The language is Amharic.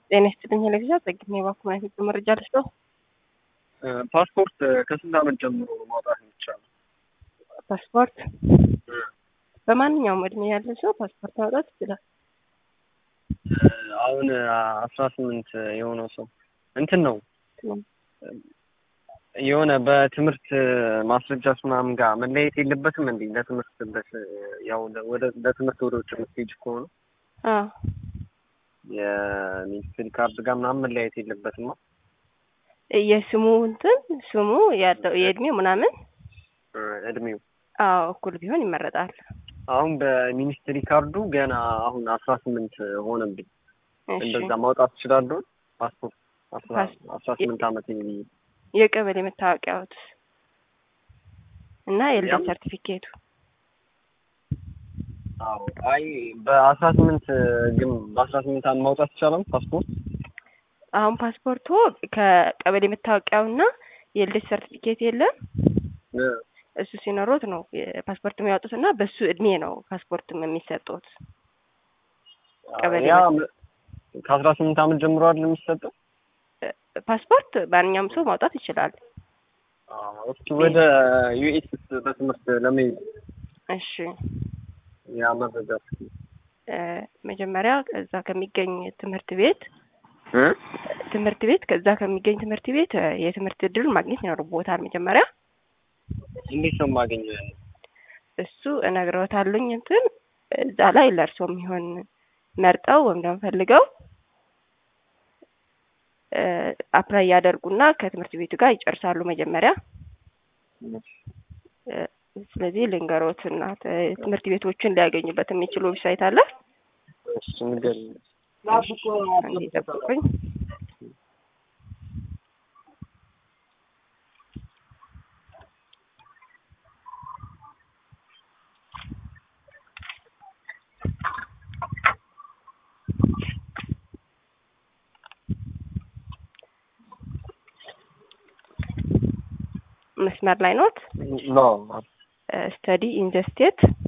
ጤና ይስጥልኝ ለጊዜ ጸግኝ የባኩ ማየት መረጃ ልስጠው። ፓስፖርት ከስንት ዓመት ጀምሮ ማውጣት የሚቻለው? ፓስፖርት በማንኛውም እድሜ ያለ ሰው ፓስፖርት ማውጣት ይችላል። አሁን አስራ ስምንት የሆነው ሰው እንትን ነው የሆነ በትምህርት ማስረጃች ምናምን ጋር መለያየት የለበትም እንዴ? ለትምህርት በስ ያው ወደ ለትምህርት ወደ ውጭ የምትሄጂ ከሆነ አዎ የሚኒስትሪ ካርድ ጋር ምናምን መለያየት የለበትም። የስሙ እንትን ስሙ ያለው የእድሜው ምናምን እድሜው አዎ እኩል ቢሆን ይመረጣል። አሁን በሚኒስትሪ ካርዱ ገና አሁን አስራ ስምንት ሆነብኝ። እሺ እንደዛ ማውጣት እችላለሁ? ፓስፖርት አስራ ፓስ- አስራ ስምንት ዓመት የሚል የቀበሌ መታወቂያዎት እና የልደት ያም- ሰርቲፊኬቱ አዎ አይ በአስራ ስምንት ግን በአስራ ስምንት ዓመት ማውጣት ይቻላል ፓስፖርት? አሁን ፓስፖርቱ ከቀበሌ መታወቂያውና የልደት ሰርቲፊኬት የለም እሱ ሲኖሮት ነው ፓስፖርት የሚያወጡት እና በሱ እድሜ ነው ፓስፖርትም የሚሰጡት። ቀበሌ ያ ከአስራ ስምንት ዓመት ጀምሮ አይደል የሚሰጠው? ፓስፖርት ማንኛውም ሰው ማውጣት ይችላል። አዎ፣ እስኪ ወደ ዩኤስ በትምህርት ለመሄድ እሺ ያ መረጃ እስኪ እ መጀመሪያ ከዛ ከሚገኝ ትምህርት ቤት እ ትምህርት ቤት ከዛ ከሚገኝ ትምህርት ቤት እ የትምህርት እድሉን ማግኘት ይኖርቦታል። መጀመሪያ እንዴት ነው የማገኘው? ያንን? እሱ እነግረውታለኝ እንትን እዛ ላይ ለእርሶ የሚሆን መርጠው ወይም ደግሞ ፈልገው እ አፕላይ ያደርጉና ከትምህርት ቤቱ ጋር ይጨርሳሉ መጀመሪያ እ ስለዚህ ልንገሮት እና ተ- ትምህርት ቤቶችን ሊያገኙበት የሚችሉ ዌብሳይት አለ። እሱ ንገሪኝ። አንዴ ጠብቁኝ። መስመር ላይ ኖት። ኖ ስተዲ ኢን ዘ ስቴት